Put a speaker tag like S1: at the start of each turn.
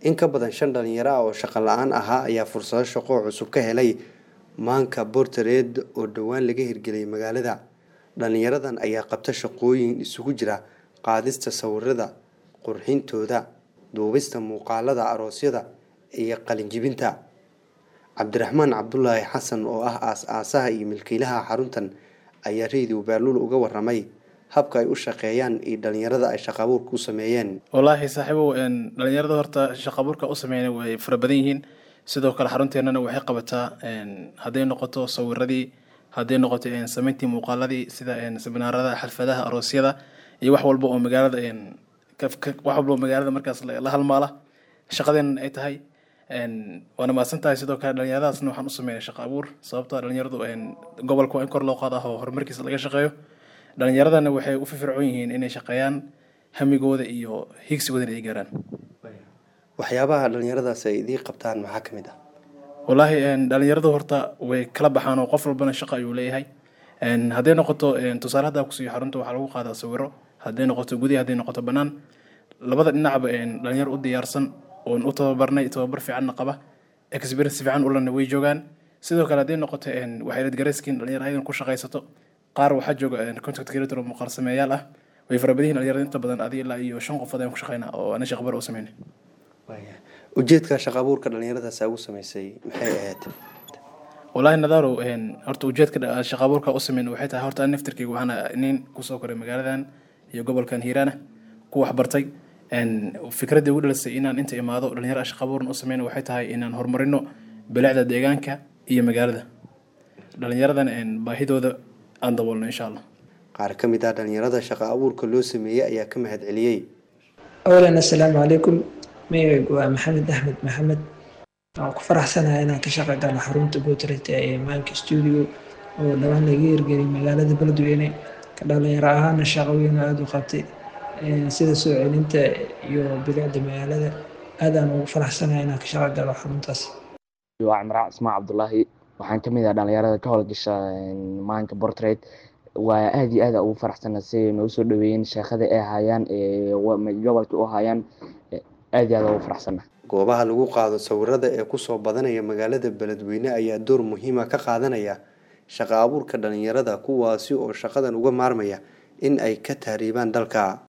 S1: in ka badan shan dhalinyaro ah oo shaqo la-aan ahaa ayaa fursado shaqo cusub ka helay maanka bortareed oo dhowaan laga hirgeliyay magaalada dhalinyaradan ayaa qabta shaqooyin isugu jira qaadista sawirada qurxintooda duubista muuqaalada aroosyada iyo qalinjibinta cabdiraxmaan cabdulaahi xasan oo ah aas-aasaha iyo milkiilaha xaruntan ayaa radio baaluul uga waramay habka ay u shaqeeyaan iyo dhalinyarada ay shaqa abuurka u sameeyeen
S2: wallaahi saaxiibow dhalinyarada horta shaqa abuurka u sameeyeen way fara badan yihiin sidoo kale xarunteennana waxay qabataa hadday noqoto sawiradii hadday noqoto sameyntii muuqaaladii sida seminaarada xalfadaha aroosyada iyo wax walba oo magaalada wax walba oo magaalada markaas la halmaala shaqadeenna ay tahay waana mahadsan tahay sidoo kale dhalinyaradaasna waxaan u sameynay shaqa abuur sababtoo dhalinyaradu gobolka waa in kor loo qaada oo horumarkiisa laga shaqeeyo dhalinyaradana waxay u firfircoon yihiin inay shaqeeyaan hamigooda iyo higsigoodana ay gaaraan
S1: waxyaabaha dhalinyaradaas ay idiin qabtaan maxaa ka mid ah
S2: wallaahi dhalinyaradu horta way kala baxaan oo qof walbana shaqo ayuu leeyahay hadday noqoto tusaale haddaa kusiiyo xarunta waxaa lagu qaadaa sawiro hadday noqoto gudihi hadday noqoto bannaan labada dhinacba dhalinyaro u diyaarsan oon u tababarnay tababar fiicanna qaba experience fiican ulana way joogaan sidoo kale hadday noqoto waxay ladgareyskin dhalinyaro ayadan ku shaqaysato qaar waxaa jooga contact creator oo muuqaal sameeyaal ah way fara badan yihin dhalinyarada inta badan adi ilaa iyo shan qofood ayaan ku shaqeynaa oo ana shaqbar u sameynay
S1: ujeedka shaqa abuurka dhalinyaradaas ugu sameysay maxay ahayd
S2: wallaahi nadaaro horta ujeedka shaqa abuurka u sameyn waxay tahay horta naftirkayga waxaana nin kusoo koray magaaladan iyo gobolkan hiiraana ku waxbartay fikradda ugu dhalisay inaan inta imaado dhalinyaro shaqa abuuran u sameyn waxay tahay inaan horumarino bilicda deegaanka iyo magaalada dhalinyaradan baahidooda aan daboolno insha allah
S1: qaar ka mid ah dhalinyarada shaqa abuurka loo sameeyey ayaa ka mahad celiyey
S3: awlan assalaamu calaykum magacaygu waa maxamed axmed maxamed waan ku faraxsanahay inaan ka shaqey doono xarunta bootret ee maanka stuudio oo dhawaan laga hirgeliyay magaalada beledweyne ka dhalinyaro ahaana shaqo weyn oo aada u qabtay sida soo celinta iyo bilicda magaalada aadaan ugu faraxsanahay inaan ka shaqey galo xaruntaas
S4: waa cimraan ismaa cabdulaahi waxaan ka mid ah dhalinyarada ka howlgasha maanka bortrait waa aada iyo aada ugu faraxsana siay noo soo dhaweeyeen sheekada ay hayaan gobolka u hayaan aada iyo aada ugu faraxsana
S1: goobaha lagu qaado sawirada ee kusoo badanaya magaalada beledweyne ayaa door muhiima ka qaadanaya shaqa abuurka dhalinyarada kuwaasi oo shaqadan uga maarmaya in ay ka tahriibaan dalka